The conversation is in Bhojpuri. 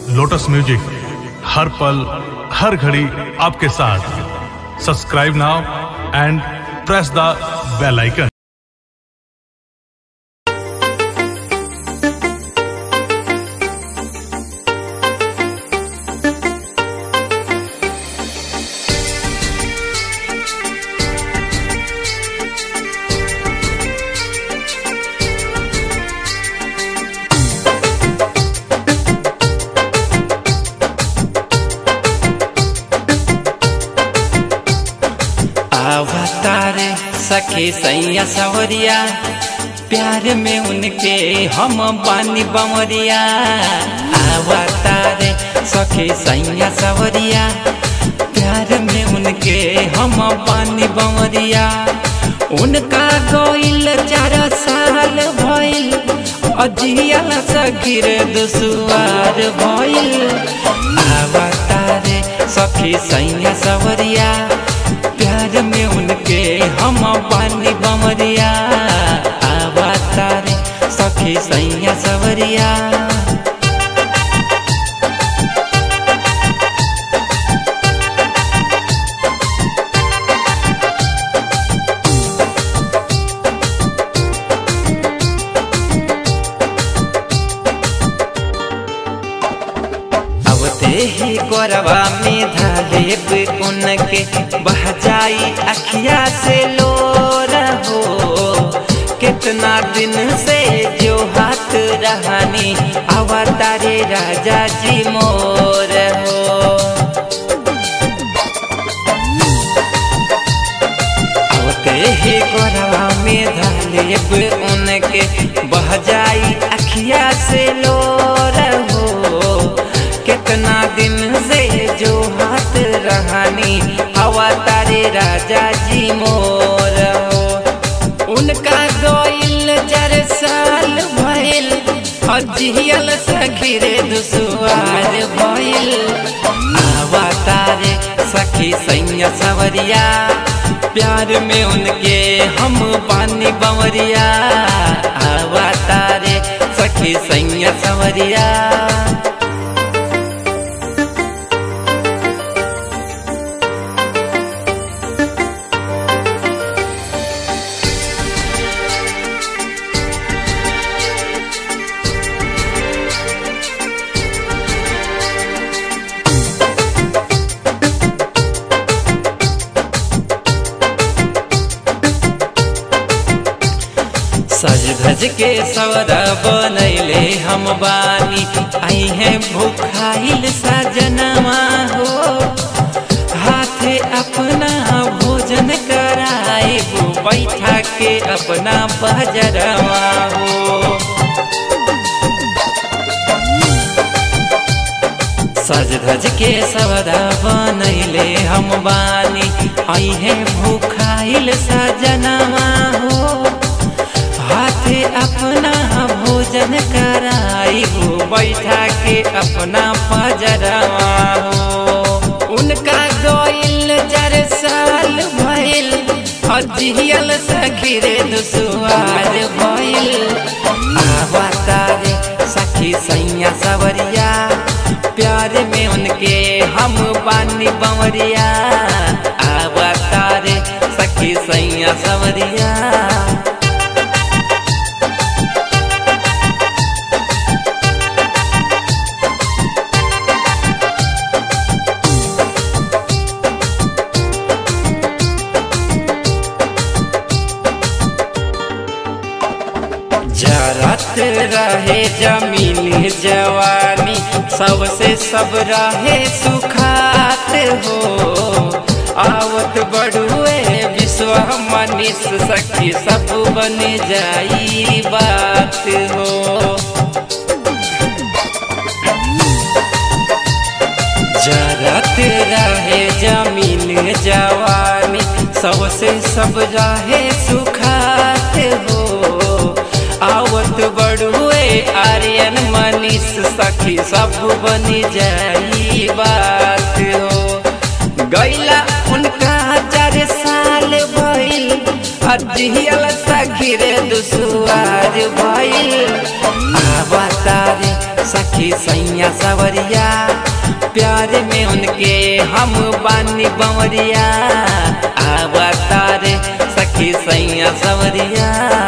लोटस म्यूजिक हर पल हर घड़ी आपके साथ subscribe now and press the bell icon अवतारे सखे सैया सवरिया प्यार में उनके हम बानी बमरिया अवतारे सखे सैया सवरिया प्यार में उनके हम बानी बमरिया उनका गोइल चार साल भइल अजियल सखीर दुसुआर भइल अवतारे सखी सैया सवरिया प्यार में उनके हम पानी बमरिया आवातारे सखी सैया सवरिया अब ही गोरवा में धालेब उनके बह जाई अखिया से लो रहो कितना दिन से जो हाथ रहनी अवतारे राजा जी मोर हो होते ही गोरवा में धालेब उनके बह जाई अखिया से लो रहो कितना दिन से जो हाथ रहनी हवा तारे राजा जी मोर हो उनका गोइल चार साल भइल अजियल सखीरे दुसुआर भइल हवा तारे सखी सैया सवरिया प्यार में उनके हम पानी बवरिया हवा तारे सखी सैया सवरिया सज धज के सवरा बनैले हम बानी आई है भूखाइल सजनवा हो हाथे अपना भोजन कराए वो बैठा के अपना बजरवा हो सज धज के सवरा बनैले हम बानी आई है भूखाइल सजनवा हो हाथे अपना भोजन कराई हो बैठा के अपना पजरवा हो उनका गोइल चार साल भइल अजियल सखीरे दुसुआर भइल आवतारे सखी सैया सवरिया प्यार में उनके हम बानी बवरिया आवतारे सखी सैया सवरिया जरत रहे जमीन जवानी सबसे सब रहे सुखात हो आवत बड़ुए विश्व मनीष सखी सब बन जाई बात हो जरत रहे जमीन जवानी सबसे सब रहे सुखात हो आवत बड़ुए आर्यन मनीष सखी सब बन जाई बात हो गैला उनका चार साल भइल अजियल सखी रे दुसुआर भइल आवतारे सखी सखी सैया सवरिया प्यार में उनके हम बानी बवरिया आवतारे सखी सैया सवरिया